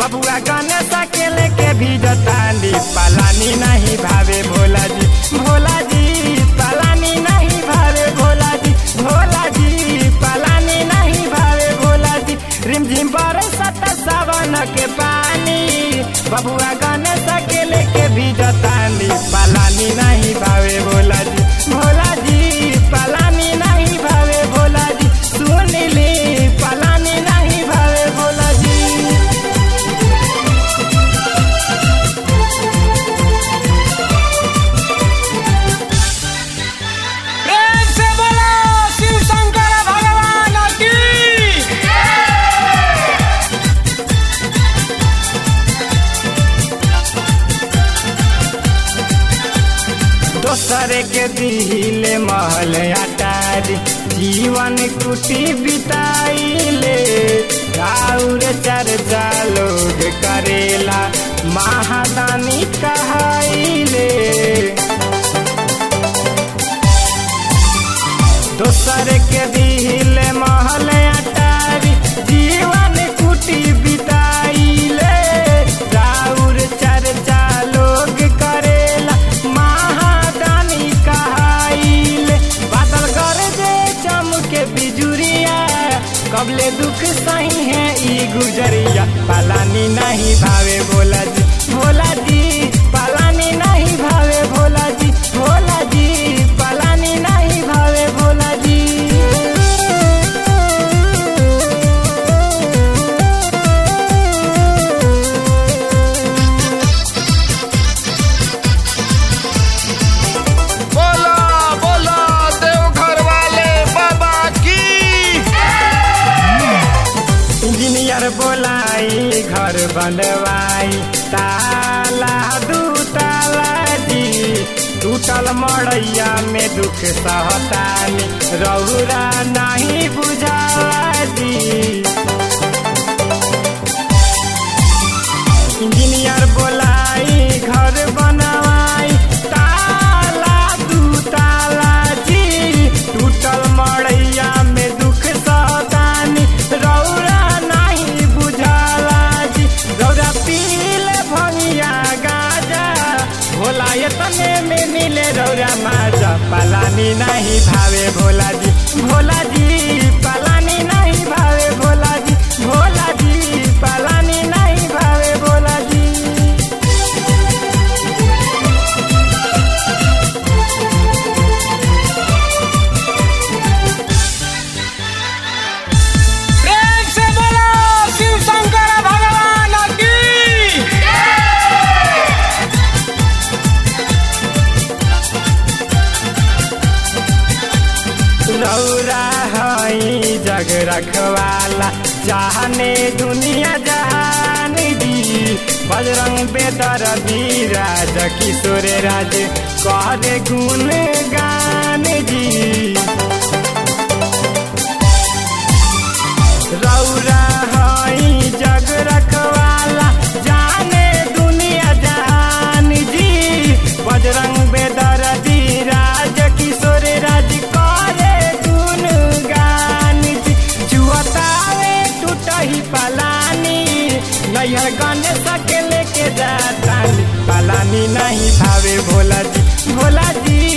बबुआ गणेश के लेके भी जतानी पलानी नहीं भावे भोला जी भोला जी पलानी नहीं भावे भोला जी भोला जी पलानी नहीं भावे भोला जी रिमझिम बरसत सावन के पानी बबुआ गणेश के लेके भी जतानी पलानी नहीं भावे भोला जी भोला जी पलानी नहीं भावे भोला जी सुन ली पलानी नहीं भावे भोला जी प्रेम से बोलो शिव शंकर भगवान की दोसरे के दिले महल अटारी जीवन कुटी बिताइले राउर चर्चा लोग करेला महादानी कहाइले दोसर के दिले महल अटारी जीवन कुटी बिताइले राउर चर्चा लोग करेला महादानी कहाइले बादल गरजे चमके बिजुरिया कबले दुख सही है ई गुजरिया पलानी नहीं भावे भोला जी भोला जी पलानी नहीं भावे भोला जी भोला जी पलानी नहीं भावे भोला जी बोला बोला देवघर वाले बाबा की इंजीनियर बोलाई घर बनवाई ताला दू ताला जी टूटल मड़ैया में दुख सहतानी रौरा नहीं बुझाला जी इंजीनियर बोलाई घर बनवाई ताला दू ताला जी टूटल मड़ैया में दुख सतानी रौरा नहीं बुझाला जी रौरा पीले भंगिया गाजा भोला तने में मिले रौरा माजा पलानी नहीं भावे भोला जी भोला जी पलानी नहीं भावे भोला जी भोला जी पलानी नहीं भावे भोला जी प्रेम से बोलो शिव शंकर भगवान की रौरा हई जग रखवाला चाहने दुनिया जहान दी बजरंग बेदर राज किशोर राज करे गुण गान जी रौरा हई जग रखवाला जाने दुनिया जहान जी बजरंग बेदर राज किशोर राज करे गुण गान जी जुअतावे टूटही पलानी नैहर गणेश के लेके जातानी पलानी नहीं भावे भोला जी भोला जी